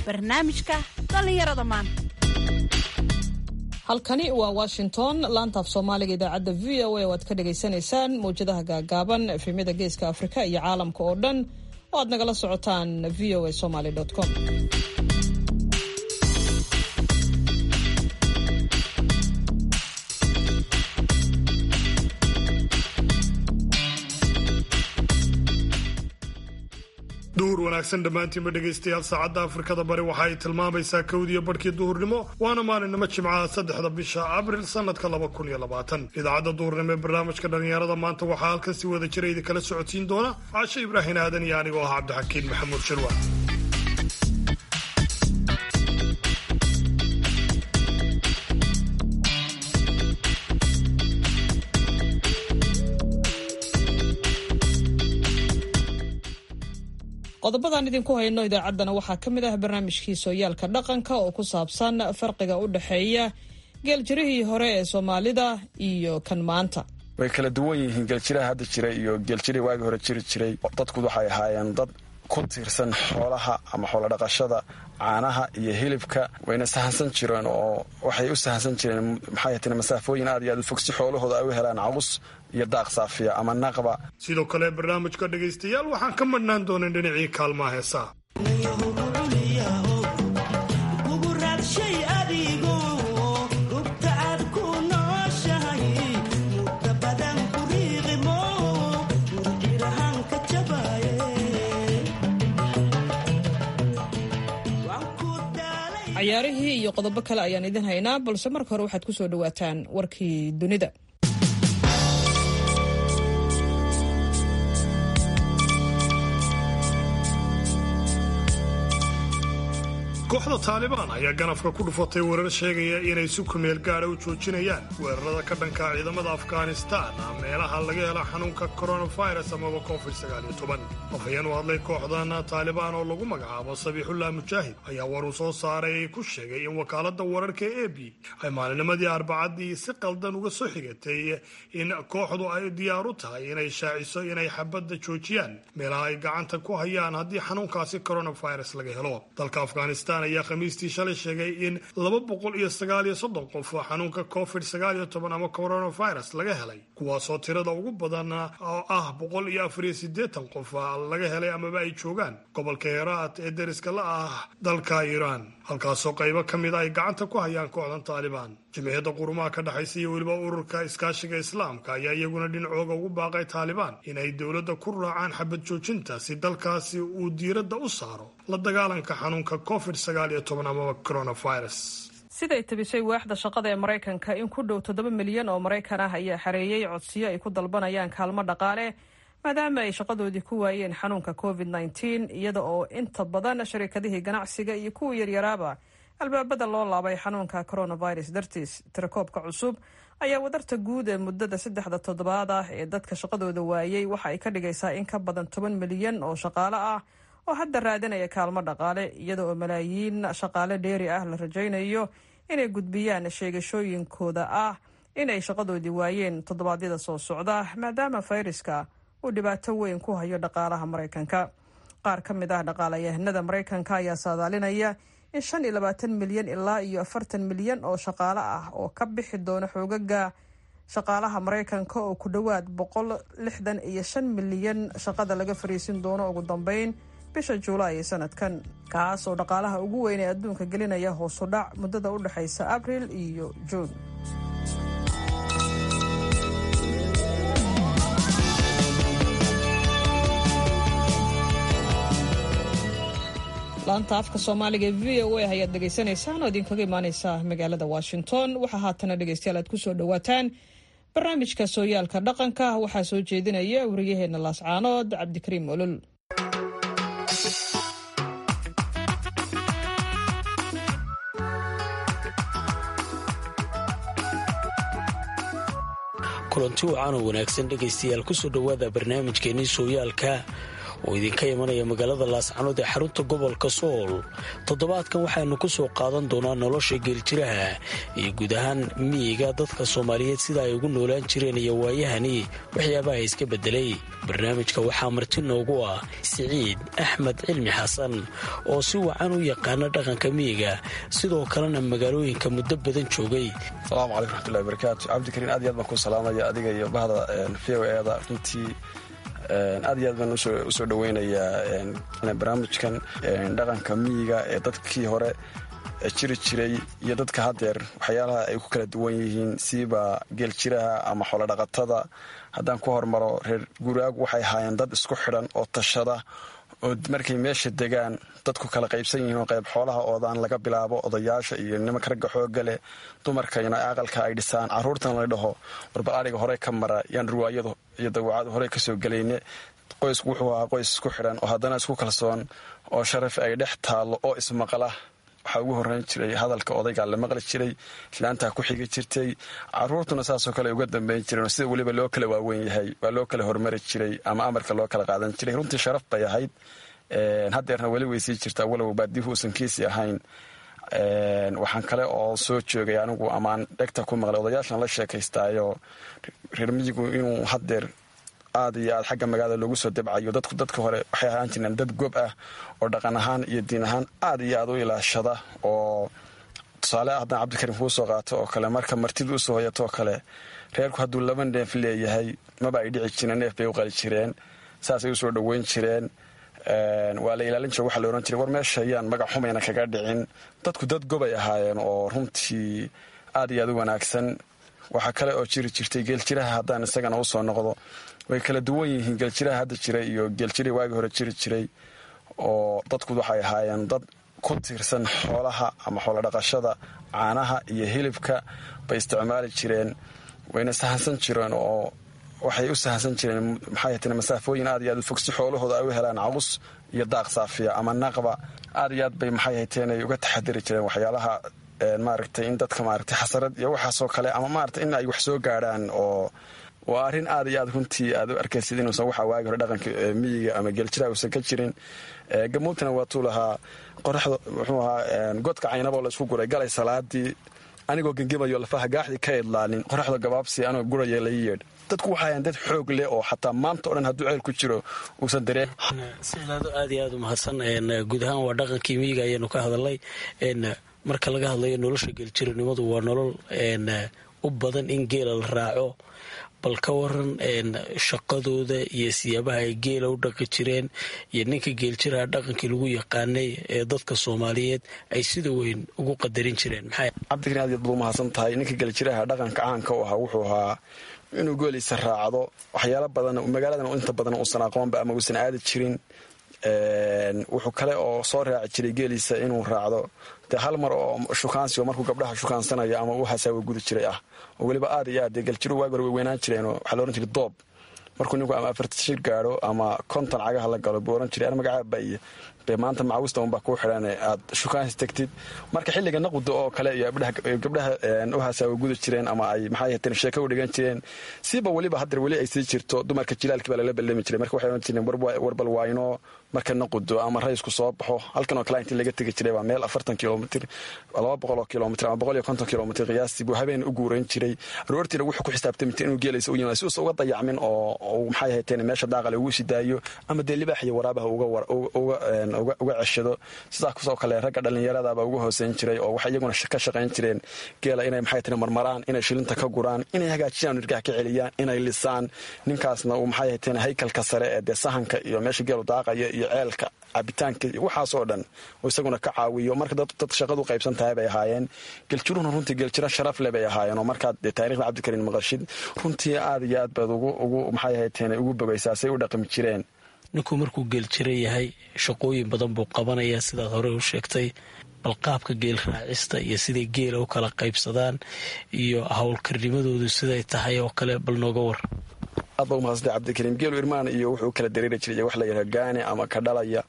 barnaamijka dhallinyarada maanta halkani waa washington laanta af soomaaliga idaacadda v o a oo aad ka dhagaysanaysaan mawjadaha gaagaaban efemyada geeska afrika iyo caalamka oo dhan oo aad nagala socotaan v o a somaly com duhur wanaagsan dhammaantiinba dhegaystayaal saacadda afrikada bari waxa ay tilmaamaysaa kowdiyo barhkii duhurnimo waana maalinimo jimcaha saddexda bisha abril sanadka laba kun iyo labaatan idaacadda duhurnimo ee barnaamijka dhallinyarada maanta waxaa halkan si wada jira idinkala socodsiin doona caashe ibraahin aadan iyo anigoo ah cabdixakiin maxamuud shirwa qodobadaan idinku hayno idaacaddana waxaa ka mid ah barnaamijkii sooyaalka dhaqanka oo ku saabsan farqiga u dhexeeya geeljirihii hore ee soomaalida iyo kan maanta way kala duwan yihiin geeljiraha hadda jira iyo geeljirihii waagii hore jiri jiray dadku waxay ahaayeen dad ku tiirsan xoolaha ama xoolodhaqashada caanaha iyo hilibka wayna sahansan jireen oo waxay u sahansan jireen maxay tii masaafooyin aad iyo aad u fog si xoolahooda ay u helaan cawus iyo daaq saafiya ama naqba sidoo kale barnaamijka dhegaystayaal waxaan ka madhnaan doonan dhinacii kaalmaha heesaa cayaarihii iyo qodobo kale ayaan idin haynaa balse marka hore waxaad ku soo dhowaataan warkii dunida kooxda taalibaan ayaa ganafka ku dhufatay warar sheegaya inay si kumeel gaadha u joojinayaan weerarada ka dhanka ciidamada afghanistaan meelaha laga hela xanuunka coronavirus amaba covid afhayeen u hadlay kooxdan taalibaan oo lagu magacaabo sabiixullah mujaahid ayaa war uu soo saaray ku sheegay in wakaalada wararka e b ay maalinimadii arbacadii si qaldan uga soo xigatay in kooxdu ay diyaar u tahay inay shaaciso inay xabadda joojiyaan meelaha ay gacanta ku hayaan haddii xanuunkaasi coronavirus laga helo dalka afghanistan ayaa khamiistii shalay sheegay in laba boqol iyo sagaal iyo soddon qof oo xanuunka covid sagaal iyo toban ama coronavirus laga helay kuwaasoo tirada ugu badan oo ah boqol iyo afar iyo siddeetan qof laga helay amaba ay joogaan gobolka heraat ee deriska la ah dalka iiraan halkaasoo qaybo ka mida ay gacanta ku hayaan kooxdan taalibaan jimciyadda qurumaha ka dhexaysa iyo weliba ururka iskaashiga islaamka ayaa iyaguna dhinacooga ugu baaqay taalibaan inay dowladda ku raacaan xabad joojinta si dalkaasi uu diiradda u saaro la dagaalanka xanuunka covid sagaal iyo toban amaba coronavirus siday tabisay waaxda shaqada ee maraykanka in ku dhow toddoba milyan oo maraykan ah ayaa xareeyey codsiyo ay ku dalbanayaan kaalmo dhaqaale maadaama ay shaqadoodii ku waayeen xanuunka covid nteen iyada oo inta badan sharikadihii ganacsiga iyo kuwii yaryaraaba albaabada loo laabay xanuunka coronavirus dartiis tirakoobka cusub ayaa wadarta guud ee muddada saddexda toddobaad ah ee dadka shaqadooda waayey waxa ay ka dhigaysaa in ka badan toban milyan oo shaqaale ah oo hadda raadinaya kaalmo dhaqaale iyada oo malaayiin shaqaale dheeri ah la rajaynayo inay gudbiyaan sheegashooyinkooda ah inay shaqadoodii waayeen toddobaadyada soo socda maadaama fayraska uu dhibaato weyn ku hayo dhaqaalaha maraykanka qaar ka mid ah dhaqaalayahanada maraykanka ayaa saadaalinaya in shan iyo labaatan milyan ilaa iyo afartan milyan oo shaqaale ah oo ka bixi doona xoogaga shaqaalaha maraykanka oo ku dhowaad boqol lixdan iyo shan milyan shaqada laga fariisin doono ugu dambeyn bisha juulaay ee sanadkan kaas oo dhaqaalaha ugu weyn ee adduunka gelinaya hoosu dhac muddada u dhexaysa abril iyo juun laanta afka soomaaliga v o a ayaad dhegaysanaysaan oo idinkaga imaaneysa magaalada washington waxaa haatana dhegeystayaal aad kusoo dhowaataan barnaamijka sooyaalka dhaqanka waxaa soo jeedinaya wariyaheena laascaanood cabdikariim olol kulanti wacan oo wanaagsan dhegaystayaal kusoo dhowaada barnaamijkeenii sooyaalka oo idinka imanaya magaalada laascanood ee xarunta gobolka sool toddobaadkan waxaanu ku soo qaadan doonaa nolosha geeljiraha iyo guud ahaan miyiga dadka soomaaliyeed sida ay ugu noolaan jireen iyo waayahani waxyaabaha iska bedelay barnaamijka waxaa marti noogu ah siciid axmed cilmi xasan oo si wacan u yaqaana dhaqanka miyiga sidoo kalena magaalooyinka muddo badan joogay asalaamu calaykum raxmatullahi barakaatu cabdikariin aad iyo aad baan ku salaamaya adiga iyo bahda v o eeda runtii aad iyo aad baan usoo dhoweynayaa barnaamijkan dhaqanka miyiga ee dadkii hore jiri jiray iyo dadka haddeer waxyaalaha ay ku kala duwan yihiin siiba geeljiraha ama xoolodhaqatada haddaan ku hormaro reer guraagu waxay ahaayeen dad isku xidhan oo tashada oo markay meesha degaan dadku kala qaybsan yihiin oo qayb xoolaha oodaan laga bilaabo odayaasha iyo nimanka ragga xooga leh dumarkayna aqalka ay dhisaan caruurtana la dhaho warbal adhiga hore ka mara yaan ruwaayadu iyo dawacadu hore kasoo gelayne qoysku wuxuu ahaa qoys isku xidhan oo haddana isku kalsoon oo sharaf ay dhex taallo oo ismaqla waxaa ugu horreyn jiray hadalka odaygaa la maqli jiray islaantaa ku xigi jirtay caruurtuna saasoo kale uga dambeyn jireen sida weliba loo kala waaweyn yahay waa loo kala hormari jiray ama amarka loo kala qaadan jiray runtii sharaf bay ahayd haddeerna weli way sii jirtaa walow baadihu uusan kiisi ahayn waxaan kale oo soo joogay anigu amaan dhegta ku maqlay odayaashan la sheekaystaayo reer miyigu inuu haddeer aad iyo aad xagga magaalada loogu soo dabcayo dadku dadka hore waxay ahaan jireen dad gob ah oo dhaqan ahaan iyo diin ahaan aad iyo aad u ilaashada oo tusaale ah haddaan cabdikariim kuu soo qaato oo kale marka martidu usoo hoyato oo kale reerku hadduu laba neef leeyahay maba ay dhici jireen neef bay u qali jireen saasay usoo dhoweyn jireen waa la ilaalin jira waxaa la ohan jiray war meesha ayaan magac xumayna kaga dhicin dadku dad gobay ahaayeen oo runtii aad iyo aad u wanaagsan waxaa kale oo jiri jirtay geeljiraha haddaan isagana usoo noqdo way kala duwan yihiin geeljiraha hadda jira iyo geeljirihii waagii hore jiri jiray oo dadku waxay ahaayeen dad ku tiirsan xoolaha ama xoolodhaqashada caanaha iyo hilibka bay isticmaali jireen wayna sahansan jireen oo waxay u sahansan jireen maxay masaafooyin aad iyo aad u fog si xoolahooda ay u helaan calus iyo daaq saafiya ama naqba aad iyo aad bay maxay hayteen ay uga taxadiri jireen waxyaalaha maaragtay in dadka maaragtay xasarad iyo waxaasoo kale ama maaragtay in ay wax soo gaadhaan oo waa arrin aad iyo aad runtii aad u arkaysid inuusan waxa waagi hore dhaqanka miyiga ama geeljiraha uusan ka jirin gamuutana waatuu lahaa qoraxda muxuu ahaa godka caynaboo la isku guray galay salaadii anigoo gengimayo lafaha gaaxdii ka idlaanin qoraxda gabaabsi anoo guraya la yeedh dadku waxaayaan dad xoog leh oo xataa maanta o dhan hadduu ceel ku jiro uusan dareen sidaado aad iyo aad u mahadsan guud ahaan waa dhaqankii miyiga ayaanu ka hadalnay marka laga hadlayo nolosha geeljiranimadu waa nolol u badan in geela la raaco bal ka waran shaqadooda iyo siyaabaha ay geela u dhaqi jireen iyo ninka geeljiraha dhaqankii lagu yaqaanay ee dadka soomaaliyeed ay sida weyn ugu qadarin jireen cabdikariin aad yaad bad u mahadsan tahay ninka geeljiraha dhaqanka caanka u ahaa wuxuu ahaa inuu gooliisa raacdo waxyaalo badan magaaladan inta badan uusan aqoonba ama uusan aadi jirin wuxuu kale oo soo raaci jiray geeliisa inuu raacdo dee hal mar oo shukaansi oo markuu gabdhaha shukaansanayo ama uu hasaawa gudi jiray ah oo weliba aad iyo aad dee galjiru waagi hore way weynaan jireen waxaa la ohan jiray doob markuu ninku ama afarta shir gaadho ama konton cagaha la galo buu ohan jiray an magacaaba iyo be maanta macawista unbaa kuu xidhan aad shukaansi tegtid marka xilliga naquda oo kale iyo gabdhaha u hasaawa gudi jireen ama ay maxay hateen sheeko u dhigan jireen siiba weliba haddeer weli ay sii jirto dumarka jilaalkii baa lala ballami jiray marka waxay ohan jireen warbal waayno marka naqudo ama raysku soo baxo halkan oo kale intii laga tegi jiray waa meel afartan kilomitr laba boqol oo kilomitr ama boqol iyo konton kilomitr qiyaastii buu habeen u guurayn jiray aroortiina wuxuu ku xisaabtami jiray inuu geelaysa u yimaado si uusa uga dayacmin oo maxay hayteen meesha daaqale ugu sidaayo ama dee libaax iyo waraabaha uga ceshado sidaa kusoo kale ragga dhallinyaradaba uga hooseyn jiray oo waxay iyaguna ka shaqayn jireen geela inay maxay tiri marmaraan inay shilinta ka guraan inay hagaajiyaan irgaha ka celiyaan inay lisaan ninkaasna uu maxay hayteen haykalka sare ee dee sahanka iyo meesha geelu daaqaya iyo ceelka cabitaanka iyo waxaasoo dhan oo isaguna ka caawiyo marka dad shaqadu qaybsan tahay bay ahaayeen geljiruhuna runtii geljiro sharaf le bay ahaayeen oo markaad dee taarikhda cabdikariin maqashid runtii aad iyo aad baad ugu maxay hayteen ugu bogaysaa say u dhaqmi jireen ninku markuu geeljiro yahay shaqooyin badan buu qabanayaa sidaad horey u sheegtay bal qaabka geel raacista iyo siday geela u kala qaybsadaan iyo howlkarnimadoodu siday tahay oo kale bal nooga war aad ba umahadsantahay cabdikariim geelu irmaan iyo wuxuu kala dareeri jiray wax la yidhaha gaani ama ka dhalaya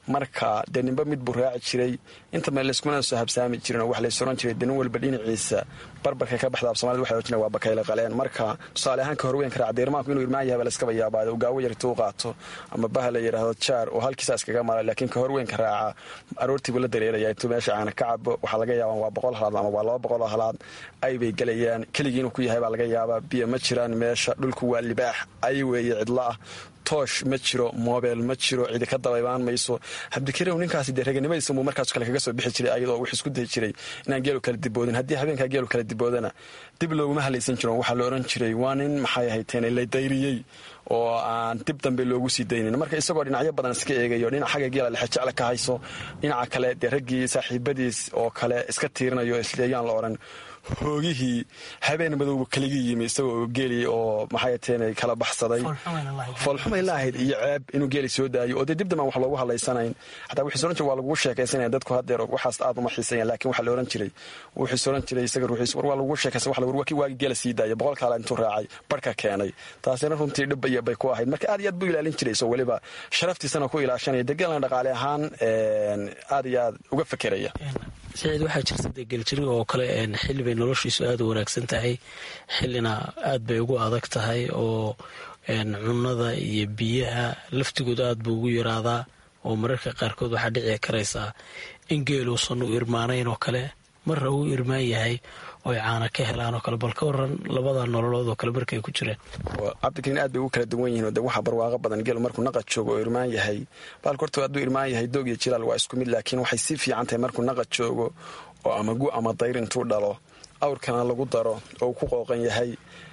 marka dee ninba mid buu raaci jiray intaba layskumana soo habsaami jirin oo wax lays oran jiray dee nin walba dhinaciisa barbarka ka baxda somalida waxay oran waa bakayle qaleen marka tusaale ahaan ka horweynka raaca deermaanku inuu irmaan yahay baa layskaba yaabaayo uu gaawo yarta u qaato ama baha la yidhaahdo jaar oo halkiisa iskaga mara laakiin ka horweynka raaca aroortiibuu la dareeraya intuu meesha caana ka cabo waxaa laga yaabaa waa boqol halaad ama waa laba boqol oo halaad ay bay gelayaan keligii inuu ku yahay baa laga yaabaa biyo ma jiraan meesha dhulku waa libaax ay weeye cidlo ah toosh ma jiro mobel ma jiro cidi ka dabaybaan mayso cabdikariw ninkaasi dee raganimadiisa muu markaas kale kaga soo bixi jiray ayadoo wuxuu isku dayi jiray inaan geelu kala diboodin haddii habeenkaa geelu kala diboodana dib looguma halaysan jiro waxaa la oran jiray waa nin maxay ahayteen la dayriyey oo aan dib dambe loogu sii daynin marka isagoo dhinacyo badan iska eegayo dhinac xagga geela lexejecla ka hayso dhinaca kale dee raggii saaxiibadiis oo kale iska tiirinayo isleeyaan la odhan hoogihii habeen madowba kaligi yimi isagoo geeli oo maxayteen kala baxsaday foolxumay la ahayd iyo ceeb inuu geeli soo daayo oo dee dib dambaan wax loogu hadlaysanayn xataa wuxuus oran jiray waa lagugu sheekaysanaya dadku hadeer waxaas aad uma xiisayan laakiin waxaa la oran jiray wuxuus oran jiray isaga ruuxiis war waa lagugu sheekaysan wax war kii waagi geela sii daaya boqol kaala intuu raacay barhka keenay taasina runtii dhib iyo bay ku ahayd marka aad iyo aad buu ilaalin jiray isoo weliba sharaftiisana ku ilaashanaya dee geelna dhaqaale ahaan aad iyo aad uga fekeraya saciid waxaa jirta dee geljiriga oo kale xilli bay noloshiisu aada u wanaagsan tahay xillina aad bay ugu adag tahay oo cunnada iyo biyaha laftigooda aad buu ugu yaraadaa oo mararka qaarkood waxaa dhici karaysaa in geeluusan u irmaanayn oo kale marra uu irmaan yahay oo ay caana ka helaan oo kale bal ka waran labada nololood oo kale markay ku jireen cabdikariin aad bay ugu kala duwan yihiin de waxaa barwaaqo badan geelu markuu naqa joogo oo irmaan yahay baalka horta hadduu irmaan yahay doog iyo jilaal waa isku mid laakiin waxay si fiican tahay markuu naqa joogo oo ama gu ama dayr intuu dhalo awrkana lagu daro oo uu ku qooqan yahay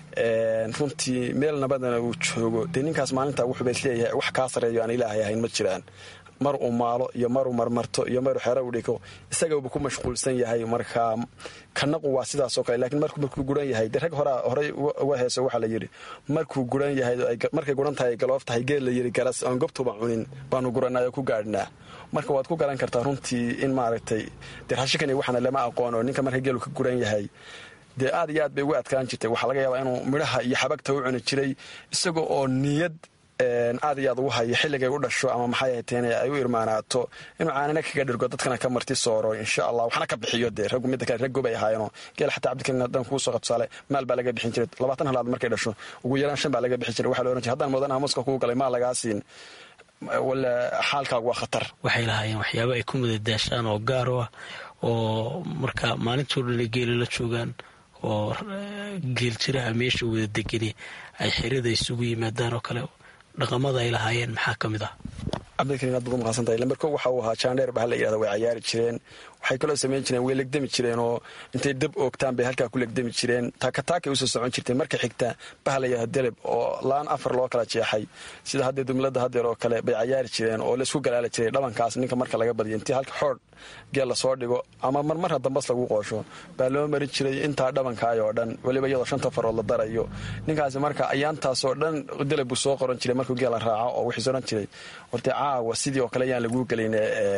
runtii meel nabadana uu joogo dee ninkaas maalintaa wuxuuba isleeyahay wax kaa sareeyo aan ilaahay ahayn ma jiraan mar uu maalo iyo maruu marmarto iyo maruu xero u dhigo isagauba ku mashquulsan yahay marka kanaqu waa sidaasoo kale lakiin markuu guran yahay de rag horaa horey uga heeso waxaa la yidhi markuu guran yahay markay guran tahay galoof tahay geel la yidhi garas oon gobtuba cunin baanu guranay oo ku gaadhnaa marka waad ku garan kartaa runtii in maaragtay dee raashikan iyo waxaana lama aqoon oo ninka marka geelu ka guran yahay dee aad iyo aad bay ugu adkaan jirtay waxaa laga yaabaa inuu midhaha iyo xabagta u cuni jiray isaga oo niyad aad iyo aad ugu hayo xilligay u dhasho ama maxay ahayteen ay u irmaanaato inuu caanina kaga dhirgo dadkana ka marti sooro insha allah waxna ka bixiyo dee raggu midda kale raggo bay ahaayeenoo geel xataa cabdikariin haddaan kuu soo qabtusaale maal baa laga bixin jiray labaatan halaad markay dhasho ugu yaraan shan baa laga bixin jiray waxaa la ohan jiray haddaan moodanaha muska kuu galay maal lagaa siin wala xaalkaagu waa khatar waxay lahaayeen waxyaaba ay ku madadaashaan oo gaar u ah oo marka maalintoo dhan geeli la joogaan oo geeljiraha meesha wada degani ay xerada isugu yimaadaan oo kale dhaqamada ay lahaayeen maxaa ka mid ah cabdikariin aad baad umaqsantahay lamber ko waxa uu ahaa jaandheer baha la yidhahda way cayaari jireen waxay kaloo samayn jireen way legdami jireen oo intay dab oogtaan bay halkaa ku legdami jireen taakataakay usoo socon jirteen marka xigta baha la yidhahda deleb oo laan afar loo kala jeexay sida haddee dumlada hadeer oo kale bay cayaari jireen oo laysku galaali jiray dhabankaas ninka marka laga badiyo intii halka xoodh geel lasoo dhigo ama marmarha dambas lagu qoosho baa loo marin jiray intaa dhabankaay oo dhan weliba iyadoo shanta farood la darayo ninkaasi marka ayaantaasoo dhan deleb buu soo qoran jiray markuu geela raaco oo wuxuus oran jiray horte caawa sidii oo kale ayaan laguu gelin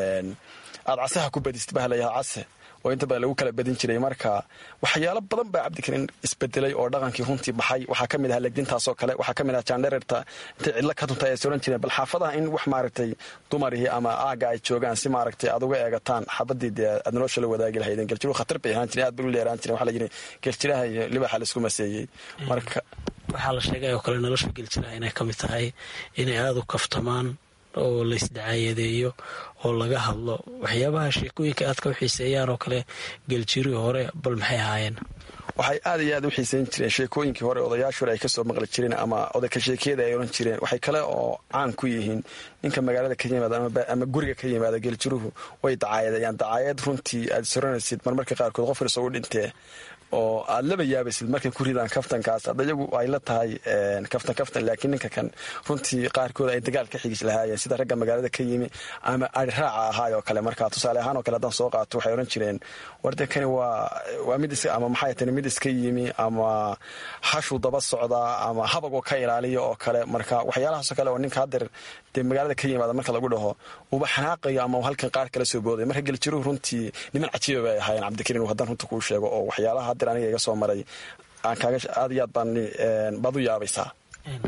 aad casaha ku badist baha layaha case oo inta badan lagu kala badin jiray marka waxyaalo badan baa cabdikariin isbedelay oo dhaqankii runtii baxay waxaa ka mid aha legdintaasoo kale waxaa ka mid aha jaandhererta intay cidlo ka tunta ay soran jireen bal xaafadaha in wax maaragtay dumarihii ama aaga ay joogaan si maaragtay aad uga eegataan xabadii dee aad nolosha la wadaagi lahaydeen geljiruhu khatar bay ahaan jireen aad bay u leeraan jireen waxaa la yidhi geljiraha iyo libaxa laisku maseeyey marka waxaa la sheegay oo kale nolosha geljiraha inay ka mid tahay inay aada u kaftamaan oo laysdacaayadeeyo oo laga hadlo waxyaabaha sheekooyinka aadka u xiiseeyaan oo kale geljirihii hore bal maxay ahaayeen waxay aad iyo aad u xiisayn jireen sheekooyinkii hore odayaashu hore ay kasoo maqli jireen ama odayka sheekeyada ay oran jireen waxay kale oo caan ku yihiin ninka magaalada ka yimaada ama guriga ka yimaada geeljiruhu way dacaayadayaan dacaayad runtii aad soranaysid marmarka qaarkood qof irsoo u dhintee oo aad laba yaabaysid markay ku ridaan kaftankaas hadda iyagu ay la tahay kaftan kaftan laakiin ninka kan runtii qaarkood ay dagaal ka xigis lahaayeen sida ragga magaalada ka yimi ama ari raaca ahaay oo kale marka tusaale ahaan oo kale haddaan soo qaato waxay ohan jireen warde kani waa waa mid ama maxay tani mid iska yimi ama hashuu daba socdaa ama habagoo ka ilaaliya oo kale marka waxyaalahaasoo kale oo ninka hadeer dee magaalada ka yimaada marka lagu dhaho uba xanaaqayo ama halkan qaar kala soo booday marka geljiruhu runtii niman cajiiba bay ahaayeen cabdikariin haddaan runta kuu sheego oo waxyaalaha hadeer aniga iga soo maray aan kaaga aad iyo aad baan baad u yaabaysaa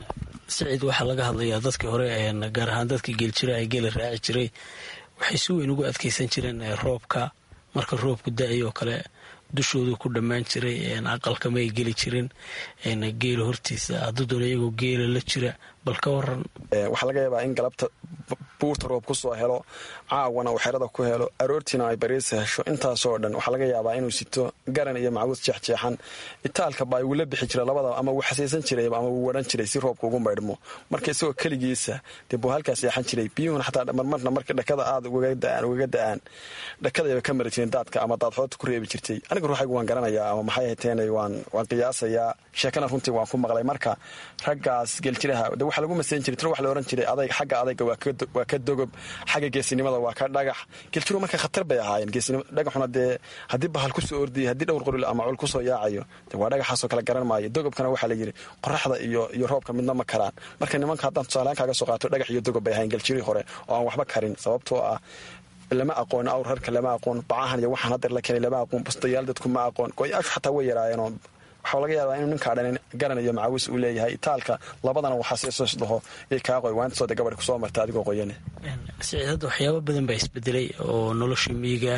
siciid waxaa laga hadlayaa dadkii hore gaar ahaan dadkii geeljira ee geela raaci jiray waxay si weyn ugu adkeysan jireen roobka marka roobku da-ay oo kale dushoodu ku dhammaan jiray aqalkama ay geli jirin geela hortiisa hadduu doona iyagoo geela la jira bal ka waran waxaa laga yaabaa in galabta buurta roob kusoo helo caawana uu xerada ku helo aroortiina ay bariisa hesho intaasoo dhan waxaa laga yaabaa inuu sito garan iyo macbuus jeexjeexan itaalka baa wula bixi jira labada ama wuu xasaysan jiray ama wuu waran jiray si roobka ugu maydhmo marka isagoo keligiisa dee buu halkaas seexan jiray biyuhuna xataa marmarna marka dhakada aada ugaga da-aan dhakadayba ka mari jirin daadka ama daadxoodta ku reebi jirtay aniga ruuxaygu waan garanayaa ama maxay hateen waan qiyaasayaa sheekana runtii waan ku maqlay marka raggaas geljiraha de waxaa lagu masayn jiray tiro wax la ohan jiray adayg xagga adayga waa ka dogob xagga geesinimada waa ka dhagax geljiru marka khatar bay ahaayeen dhagaxuna dee haddii bahal kusoo ordiyay haddii dhowr qoril ama col kusoo yaacayo de waa dhagaxaasoo kale garan maayo dogobkana waxaa layidhi qoraxda iyo roobka midna ma karaan marka nimanka haddaan tusaalehaan kaaga soo qaato dhagax iyo dogob bay ahayen geljirii hore oo aan waxba karin sababtoo ah lama aqoon awr harka lama aqoon bacahan iyo waxaan haddeer la keenay lama aqoon bustayaal dadku ma aqoon go-yaashu xataa way yaraayeenoo waxaa laga yaabaa inuu ninkaa dhanin garan iyo macawis uu leeyahay itaalka labadana waxaa seesoos dhaho iyo kaa qoy waantasoo de gabadh kusoo marta adigoo qoyane siciid hadda waxyaaba badan baa isbedelay oo nolosha miyiga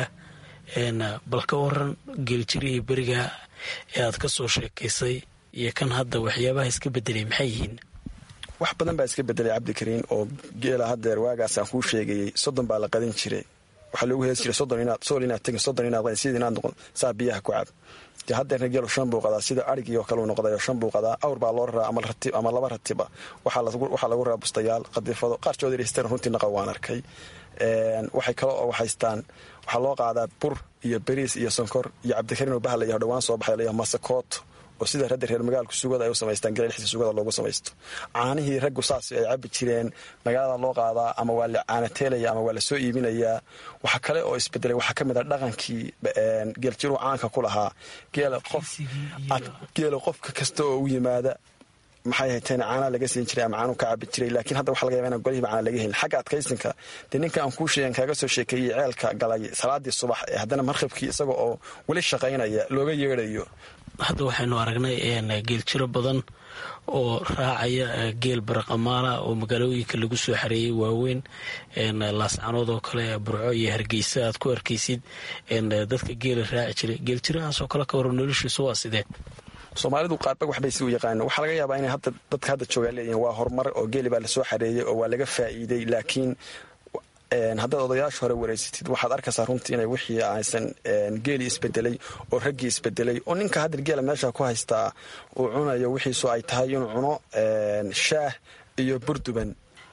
ah bal ka waran geeljirihii beriga ee aad ka soo sheekaysay iyo kan hadda waxyaabaha iska bedelay maxay yihiin wax badan baa iska bedelay cabdikariin oo geela haddeer waagaasaan kuu sheegayey soddon baa la qadin jiray waxaa loogu hees jiray sool inaad tegin soddon inaad qadin sidii inaad noqon saa biyaha ku cab dee haddeerna geelu shan buu qadaa sida arigii oo kaleu noqday oo shan buu qadaa awr baa loo raraa ama laba ratiba waxaa lagu raraa bustayaal qadifado qaar joodirister runtii naqa waan arkay waxay kale oo haystaan waxaa loo qaadaa bur iyo beriis iyo sonkor iyo cabdikariin oo bahal iyo dhowaan soo baxay layaha masakooto oo sida radda reer magaalku sugada ay u samaystaan galelxisa sugada loogu samaysto caanihii raggu saas ay cabi jireen magaalada loo qaadaa ama waa la caanateelaya ama waa la soo iibinayaa waxa kale oo isbedelay waxaa ka mid a dhaqankii geeljiru caanka ku lahaa geela qofka kasta oo u yimaada maxay hayteen caanaa laga siin jiray ama caanu ka cabi jiray laakiin hadda waxa laga yaba inaan golihiiba caana laga helin xagga adkaysinka dee ninka aan kuu sheegan kaaga soo sheekeeyey ceelka galay salaadii subax ee haddana markhabkii isaga oo weli shaqaynaya looga yeedhayo hadda waxaynu aragnay geeljiro badan oo raacaya geel baraqamaala oo magaalooyinka lagu soo xareeyay waaweyn laascanood oo kale burco iyo hargeysa aad ku arkaysid dadka geela raaci jiray geeljirahaasoo kale ka waran noloshiisu waa sidee soomaalidu qaarba waxbay si u yaqaano waxaa laga yaabaa inay hadda dadka hadda joogaa leeyihin waa horumar oo geeli baa lasoo xareeyey oo waa laga faa'iiday laakiin haddaad odayaasha hore wareysatid waxaad arkaysaa runtii inay wixii aysan geeli isbedelay oo raggii isbedelay oo ninka hadda geela meesha ku haystaa uu cunayo wixiisu ay tahay inuu cuno shaah iyo burduban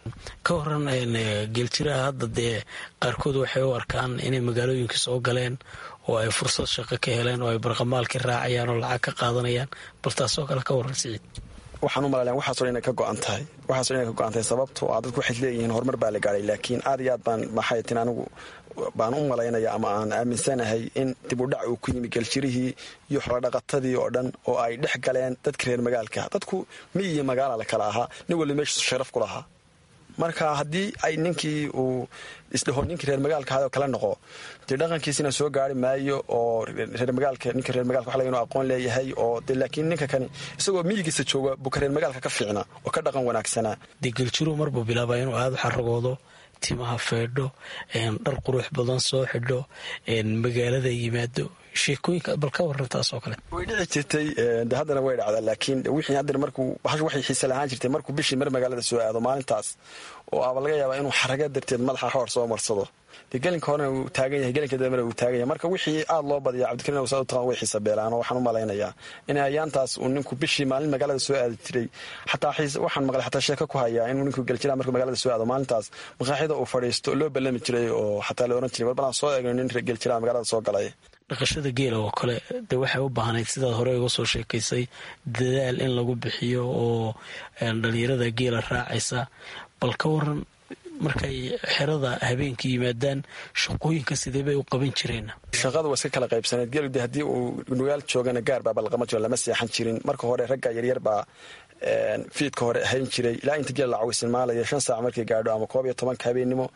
ka waran geeljiraha hadda dee qaarkood waxay u arkaan inay magaalooyinka soo galeen oo ay fursad shaqo ka heleen oo ay barqamaalkii raacayaan oo lacag ka qaadanayaan bal taasoo kale ka waran siciid waxaan u malalan waxaaso dhan inay ka go-an tahay waxaaso dhan inay ka go-an tahay sababtoo ah dadku waxay leeyihiin horumar baa la gaadhay laakiin aad iyo aad baan maxay tin anigu baan u malaynaya ama aan aaminsanahay in dib u dhac uu ku yimi geljirihii iyo xoolodhaqatadii oo dhan oo ay dhex galeen dadka reer magaalka dadku miyi iyo magaala la kala ahaa nin walba meeshiisu sharaf ku lahaa marka haddii ay ninkii uu isdhaho ninkii reer magaalka ahaayoo kala noqo dee dhaqankiisina soo gaari maayo oo reer magaalka ninka reer magalka waxa laga inuu aqoon leeyahay oo dee laakiin ninka kani isagoo miyigiisa jooga buu ka reer magaalka ka fiicnaa oo ka dhaqan wanaagsanaa dee geljiruhu marbuu bilaabaa inuu aada u xaragoodo timaha feedho dhar qurux badan soo xidho magaalada yimaado sheekooyinka bal ka waran taas oo kale way dhici jirtay de haddana way dhacdaa laakiin wixii haddana markuu bahash waxay xiise lahaan jirtay markuu bishii mar magaalada soo aado maalintaas oo aba laga yaabaa inuu xaraga darteed madaxa xoor soo marsado dee gelinka horena uu taagan yahay gelinka dambena uu taagan yahay marka wixii aada loo badiya cabdikariin awsaad u taqaan way xiisa beelaan oo waxaan u malaynayaa in ayaantaas uu ninku bishii maalin magaalada soo aadi jiray xataa waxaan maqlay xataa sheeko ku hayaa inuu ninku geljira markuu magaalada soo aado maalintaas maqaaxida uu fadhiisto loo ballami jiray oo xataa la ohan jiray warbalaan soo eegno nin geljira magaalada soo galay dhaqashada geela oo kale dee waxay u baahnayd sidaad hore uga soo sheekaysay dadaal in lagu bixiyo oo dhalinyarada geela raacaysa bal ka waran markay xerada habeenkii yimaadaan shaqooyinka sidee bay u qaban jireen shaqada waa iska kala qaybsaneed geelu de haddii uu nugaal joogana gaar baa balaqama jiro lama seexan jirin marka hore ragga yaryar baa fiidka hore hayn jiray ilaa inta geel la cawisinmaalaya shan saac markay gaadho ama koob iyo tobanka habeennimo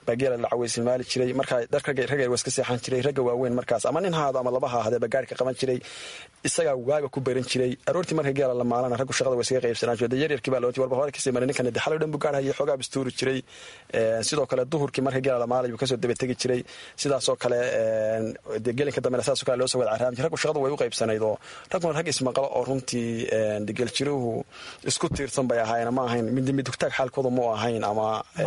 baa geela la caweysilmaali jiray markaa ragga waa iska seexan jiray ragga waaweyn markaas ama nin haado ama laba ha ahadee baa gaarhka qaban jiray isagaa waaga ku baran jiray aroortii marka geela la maalana raggu shaqada waa iskaga qaybsanaan jiray dee yaryarkii baa looti warba hore kasii maray ninkan dee xalay dhan buu gaarhaya xoogaa bistuuri jiray sidoo kale duhurkii marka geela la maalay buu kasoo daba tegi jiray sidaasoo kale dee gelinka dambena saasoo kale loo soo wada caraami jiray raggu shaqada way u qaybsanayd oo ragguna rag ismaqalo oo runtii geeljiruhu isku tiirsan bay ahaayeen ma ahayn midmidugtaag xaalkooda mu ahayn ama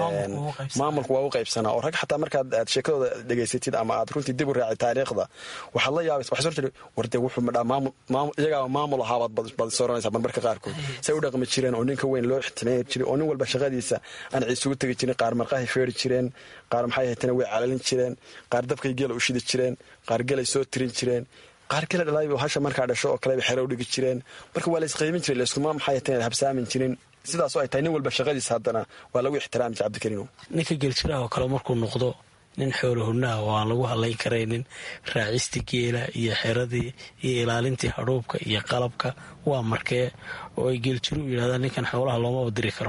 maamulku waa u qaybsanaa oo rag xataa markaad aad sheekadooda dhegaysatid ama aad runtii dib u raacid taariikhda waxaad la yaabaysa waxaa soo jira warde wuxuu madhaa maamul iyagaa maamul ahaabaad baad sooranaysaa marmarka qaarkood say u dhaqmi jireen oo ninka weyn loo ixtimaami jiray oo nin walba shaqadiisa aan ciisugu tegi jirin qaar marqahay feeri jireen qaar maxay haytana way calalin jireen qaar dabkay geela u shidi jireen qaar gelay soo tirin jireen qaar gela dhalaayba hasha markaa dhasho oo kaleba xero u dhigi jireen marka waa la isqaybin jiray layskuma maxay haytana habsaamin jirin sidaasoo ay tahay nin walba shaqadiisa haddana waa lagu ixtiraami jira cabdikariino ninka geeljiraha oo kale markuu noqdo nin xoolo hurnaha oo aan lagu hadlayn karaynin raacistii geela iyo xeradii iyo ilaalintii hadhuubka iyo qalabka waa markee oo ay geeljiru u yidhahdaan ninkan xoolaha loomaba diri karo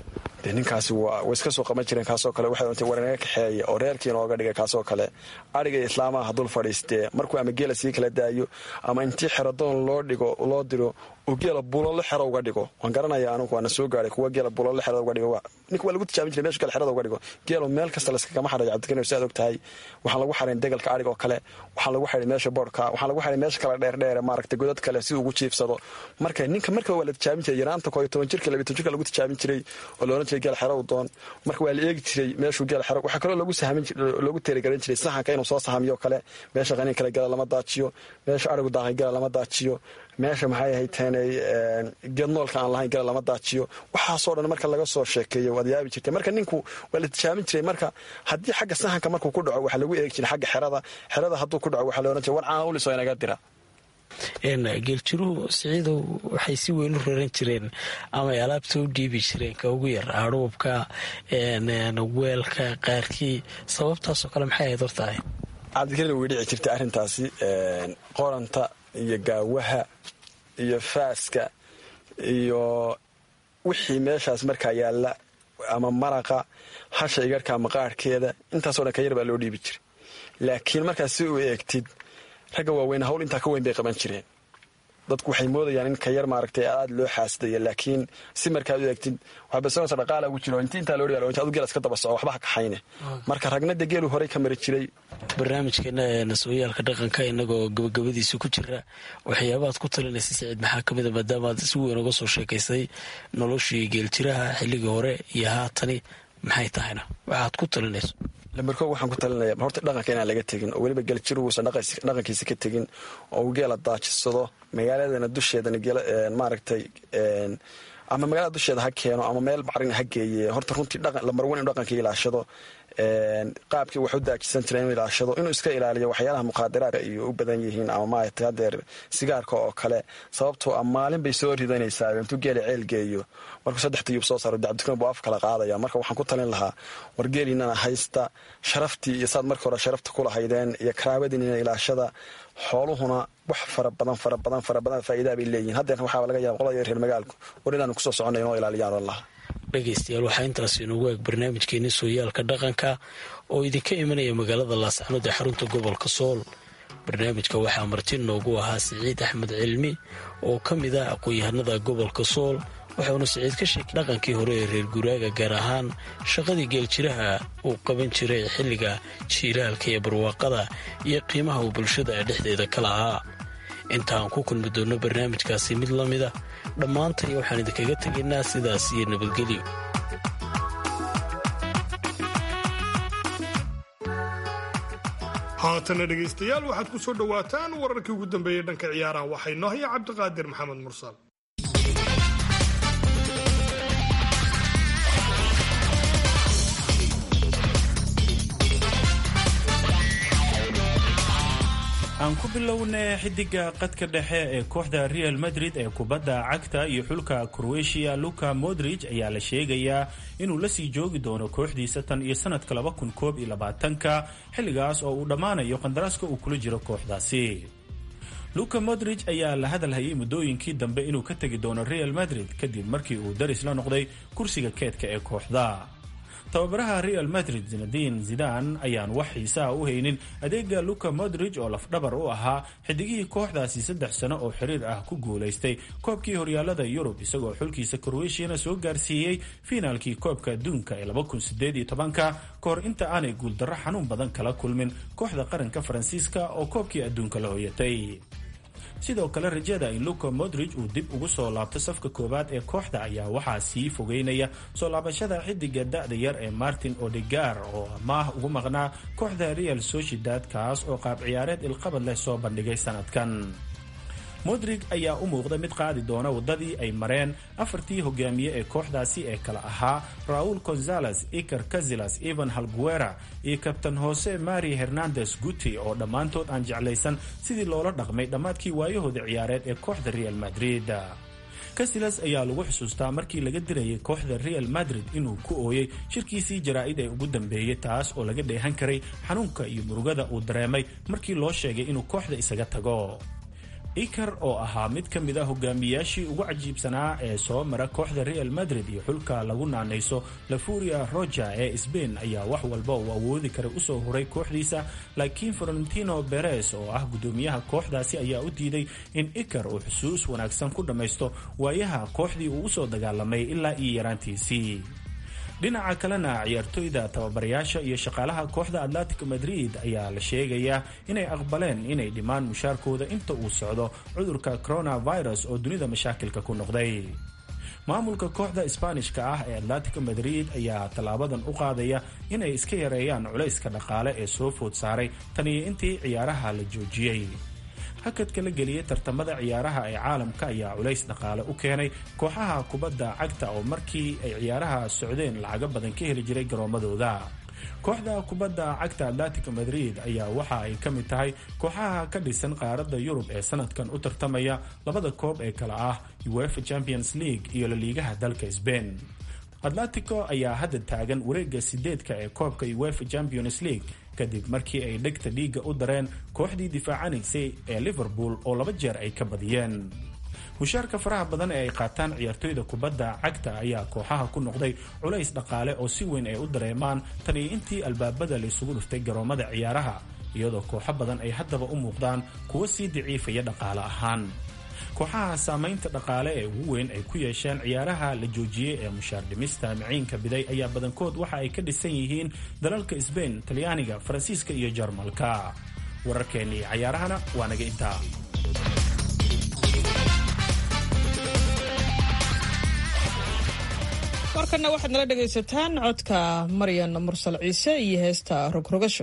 de ninkaasi way iska soo qaban jireen kaasoo kale waxay ontay war inaga kaxeeya oo reerkii inooga dhigay kaasoo kale adhiga islaamaha dul fadhiistee markuu ama geela sii kala daayo ama intii xeradoon loo dhigo loo diro uu geela bulolo xero uga dhigo waan garanaya anugu waana soo gaaray kuwa geela bulolo xerada uga dhigo ninka waa lagu tijaabin jiray meshu geel xerada uga dhigo geelo meel kasta layskagama xarayo cabdikariin si aad og tahay waxaan lagu xarayn degalka adhig oo kale waxaan lagu xaray meesha boodhka waxaan lagu xaray meesha kale dheerdheere maaragtay godad kale si ugu jiifsado marka ninka markaba waa la tijaabin jiray yaraanta koo iyo toban jirka labiy toban jirka lagu tijaabin jiray oo la ohan jiray geel xero u doon marka waa la eegi jiray meeshuu geel xero waxaa kaloo lagu sahamin loogu teerigaran jiray saxanka inuu soo sahamiyo kale meesha qaniin kale gela lama daajiyo meesha adhigu daaqay gela lama daajiyo meesha maxay ahayd teenay geednoolka aan lahayn gala lama daajiyo waxaasoo dhan marka laga soo sheekeeyo waad yaabi jirtay marka ninku waa la tijaabin jiray marka haddii xagga sahanka markuu ku dhaco waxaa lagu eegi jiray xagga xerada xerada hadduu ku dhaco waxaa la ohan jiray war caanaulisoo inaga dira geeljiruhu siciidow waxay si weyn u raran jireen ama ay alaabta u dhiibi jireen ka ugu yar adhuubka weelka qaarkii sababtaasoo kale maxay ahayd hortahay cabdikariin way dhici jirtay arrintaasi qoranta iyo gaawaha iyo faaska iyo wixii meeshaas markaa yaalla ama maraqa hasha igarhka maqaarhkeeda intaasoo dhan ka yar baa loo dhiibi jiray laakiin markaas si u eegtid ragga waaweyn hawl intaa ka weyn bay qaban jireen dadku waxay moodayaan in ka yar maaragtay aada loo xaasidaya laakiin si markaad u eegtid waxaa basanaysa dhaqaala ugu jiro inti intaa loo dhiga adu geel iska daba soco waxba ha kaxayne marka ragna dee geelu horey ka mari jiray barnaamijkeena nasooyaalka dhaqanka inagoo gabagabadiisa ku jira waxyaabaad ku talinaysa siciid maxaa ka mida maadaamaad si weyn uga soo sheekaysay noloshii geeljiraha xilligii hore iyo haatani maxay tahayna waxaad ku talinayso lambarko waxaan ku talinaya horta dhaqanka inaan laga tegin oo weliba geeljiru uusan dhaqankiisa ka tegin oo uu geela daajisado magaaladana dusheedana maaragtay ama magaalada dusheeda ha keeno ama meel bacrin ha geeye horta runtii lambar wan inu dhaqanka ilaashado qaabkii wax u daajisan jira inuu ilaashado inuu iska ilaaliyo waxyaalaha muqaadaraadka iyo u badan yihiin ama maaragtay hadeer sigaarka oo kale sababtoo a maalin bay soo ridanaysaa intuu geela ceel geeyo markuu saddex tiyub soo saaro cabdikariin buu af kala qaadaya marka waxaan ku talin lahaa wargeeliinana haysta sharaftii iyo saad markii hore sharafta ku lahaydeen iyo karaabadiinina ilaashada xooluhuna wax fara badan fara badan fara badan faa'iidaa bay leeyihin haddeer waxaaba laga yaaba qolada reer magaalku war inaanu kusoo soconay inoo ilaaliyaan oo laha dhegaystayaal waxaa intaas inoogu eeg barnaamijkeeni sooyaalka dhaqanka oo idinka imanaya magaalada laascanood ee xarunta gobolka sool barnaamijka waxaa marti noogu ahaa siciid axmed cilmi oo ka mid ah aqoon-yahanada gobolka sool waxauna siciid ka sheekay dhaqankii hore ee reer guraaga gaar ahaan shaqadii geeljiraha uu qaban jiray xilliga jiilaalka iyo barwaaqada iyo qiimaha uu bulshada ee dhexdeeda ka lahaa intaan ku kulmi doonno barnaamijkaasi mid la mida dhammaantay waxaan idinkaga tegaynaa sidaas iyo nabadgelyo haatana dhegaystayaal waxaad ku soo dhowaataan wararkii ugu dambeeyey dhanka ciyaaraha waxay noo haya cabdiqaadir maxamed mursal aan ku bilownay xidiga qadka dhexe ee kooxda real madrid ee kubadda cagta iyo xulka croatia luka modrij ayaa la sheegayaa inuu lasii joogi doono kooxdiisa tan iyo sanadka laba kun koob iyo labaatanka xilligaas oo uu dhammaanayo qandaraaska uu kula jiro kooxdaasi luka modrij ayaa la hadalhayay muddooyinkii dambe inuu ka tegi doono real madrid kadib markii uu daris la noqday kursiga keedka ee kooxda tababaraha real madrid zinadiin zidan ayaan wax xiisaha u haynin adeega luka modrij oo lafdhabar u ahaa xidigihii kooxdaasi saddex sano oo xiriir ah ku guulaystay koobkii horyaalada yurub isagoo xulkiisa kroweshiyana soo gaarsiiyey fiinaalkii koobka adduunka ee ka hor inta aanay guuldarro xanuun badan kala kulmin kooxda qaranka faransiiska oo koobkii adduunka la hoyatay sidoo kale rajada in luka modrij uu dib ugu soo laabto safka koowaad ee kooxda ayaa waxaa sii fogeynaya soo laabashada xidiga da-da yar ee martin odegar oo amaah ugu maqnaa kooxda real sociedad kaas oo qaab ciyaareed ilqabad leh soo bandhigay sanadkan modrig ayaa u muuqda mid qaadi doona waddadii ay mareen afartii hogaamiye ee kooxdaasi ee kala ahaa raul gonzales iker cazilas evan halguera iyo kabtan hose mari hernandes guti oo dhammaantood aan jeclaysan sidii loola dhaqmay dhammaadkii waayahooda ciyaareed ee kooxda real madrid casilas ayaa lagu xusuustaa markii laga dirayay kooxda real madrid inuu ku ooyey shirkiisii jaraa'id ee ugu dambeeyey taas oo laga dheehan karay xanuunka iyo murugada uu dareemay markii loo sheegay inuu kooxda isaga tago iker oo ahaa mid ka mid a hogaamiyaashii ugu cajiibsanaa ee soo mara kooxda real madrid iyo xulka lagu naanayso lafuria roja ee sbain ayaa wax walba uu awoodi karay usoo huray kooxdiisa laakiin florentino beres oo ah gudoomiyaha kooxdaasi ayaa u diiday in iker uu xusuus wanaagsan ku dhammaysto waayaha kooxdii uu usoo dagaalamay ilaa iyo yaraantiisii dhinaca kalena ciyaartoyda tababarayaasha iyo shaqaalaha kooxda atlantic madrid ayaa la sheegayaa inay aqbaleen inay dhimaan mushaarkooda inta uu socdo cudurka coronavirus oo dunida mashaakilka ku noqday maamulka kooxda isbaanishka ah ee atlantic madrid ayaa tallaabadan u qaadaya inay iska yareeyaan culayska dhaqaale ee soo food saaray tan iyo intii ciyaaraha la joojiyey hakadka la geliyey tartamada ciyaaraha ee caalamka ayaa culays dhaqaale u keenay kooxaha kubadda cagta oo markii ay ciyaaraha socdeen lacago badan ka heli jiray garoomadooda kooxda kubadda cagta atlantic madrid ayaa waxa ay ka mid tahay kooxaha ka dhisan qaaradda yurub ee sanadkan u tartamaya labada koob ee kale ah uefa champions league iyo laliigaha dalka sbain atlantico ayaa hadda taagan wareega sideedka ee koobka uefa champions league kadib markii ay dhegta dhiigga u dareen kooxdii difaacanaysay ee liverpool oo laba jeer ay ka badiyeen mushaarka faraha badan ee ay qaataan ciyaartoyda kubadda cagta ayaa kooxaha ku noqday culays dhaqaale oo si weyn ay u dareemaan tan iyo intii albaabada laysugu dhuftay garoomada ciyaaraha iyadoo kooxo badan ay haddaba u muuqdaan kuwo sii daciifaya dhaqaale ahaan kooxaha saamaynta dhaqaale ee ugu weyn ay ku yeesheen ciyaaraha la joojiyey ee mushaar dhimista miciinka biday ayaa badankood waxa ay ka dhisan yihiin dalalka sbain talyaaniga faransiiska iyo jarmalka wararkeennii cayaarahana waa naga intaa warkanna waxaad nala dhegaysataan codka maryan mursal ciise iyo heesta rogrogasho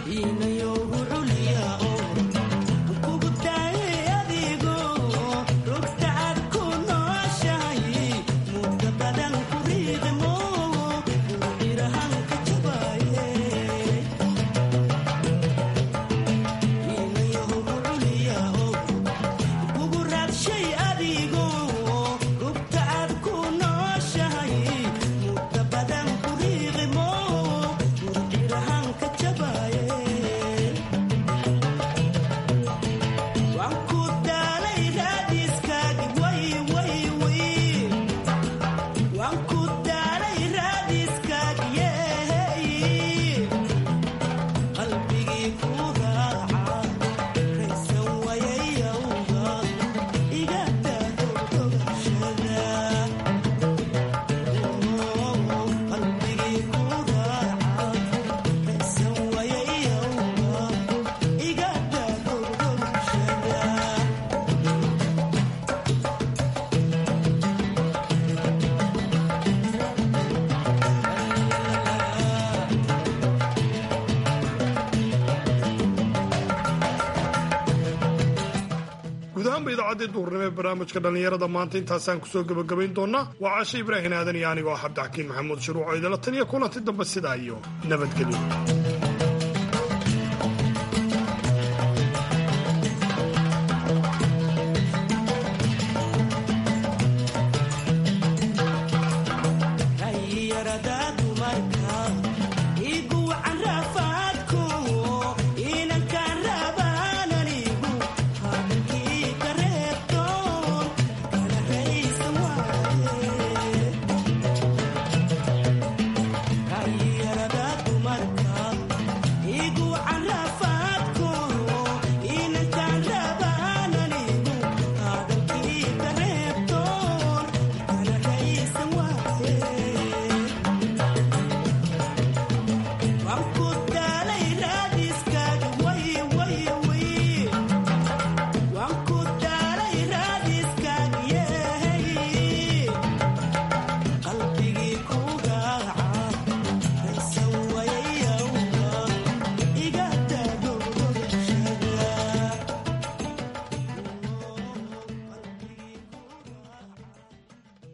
idaacadii duurnimo ee barnaamijka dhallinyarada maanta intaasaan kusoo gebagabayn doonaa waa caashe ibraahin aadan iyo anigoo ah cabdixakiin maxamuud shuruuco idala tan iyo kulanti dambe sidaa iyo nabadgelyo